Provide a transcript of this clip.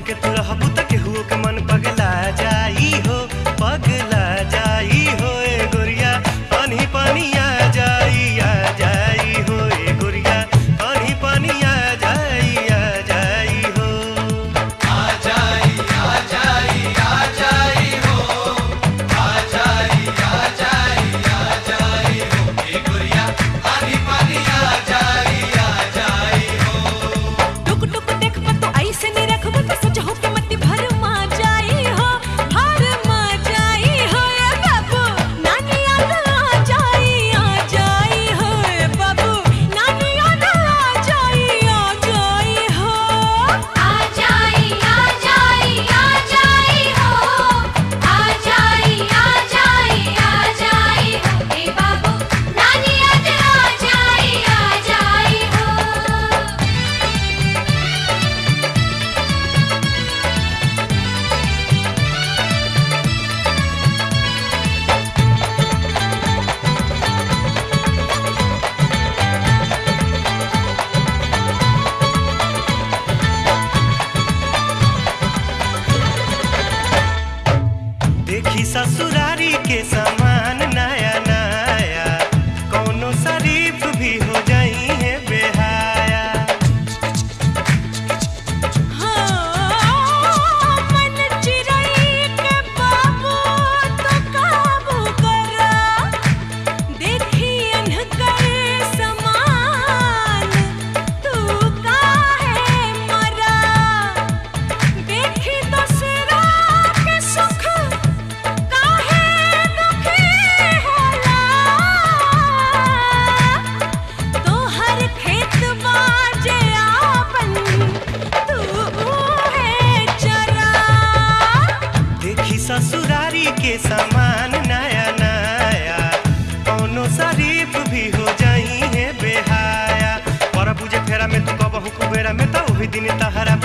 के तू रहबू त केहू के मन पगला जाई हो पगला जाई हो ए गोरिया पानी पानी आ जाई आ जाई हो ए गोरिया पानी पानी आ जाई आ जाई हो टुक टुक देख पर तो ऐसे नहीं रखबो तो सच हो के मत भर मा जाई हो भर मा जाई हो ए बाबू नानी याद आ जाई आ जाई हो ए बाबू नानी याद आ जाई आ जाई हो आ जाई आ जाई आ जाई हो आ जाई आ जाई आ जाई हो ए बाबू नानी आज आ जाई आ जाई हो देखी ससुरारी के सामान नया नया कौनो शरीफ भी हो जाई है बेहाया हाँ मन चिरई के बाबू तो काबू करा देखी अनकर समान तू काहे मरा देखी दसरा के सुख काहे दुखी होला तोहर खेत बाजे आपन तू है चरा देखी ससुरारी के सामान नया नया कौनो शरीफ भी हो जाई है बेहाया पर बुझे फेरा में तू कबहू कुबेरा में तो वही दिन तहरा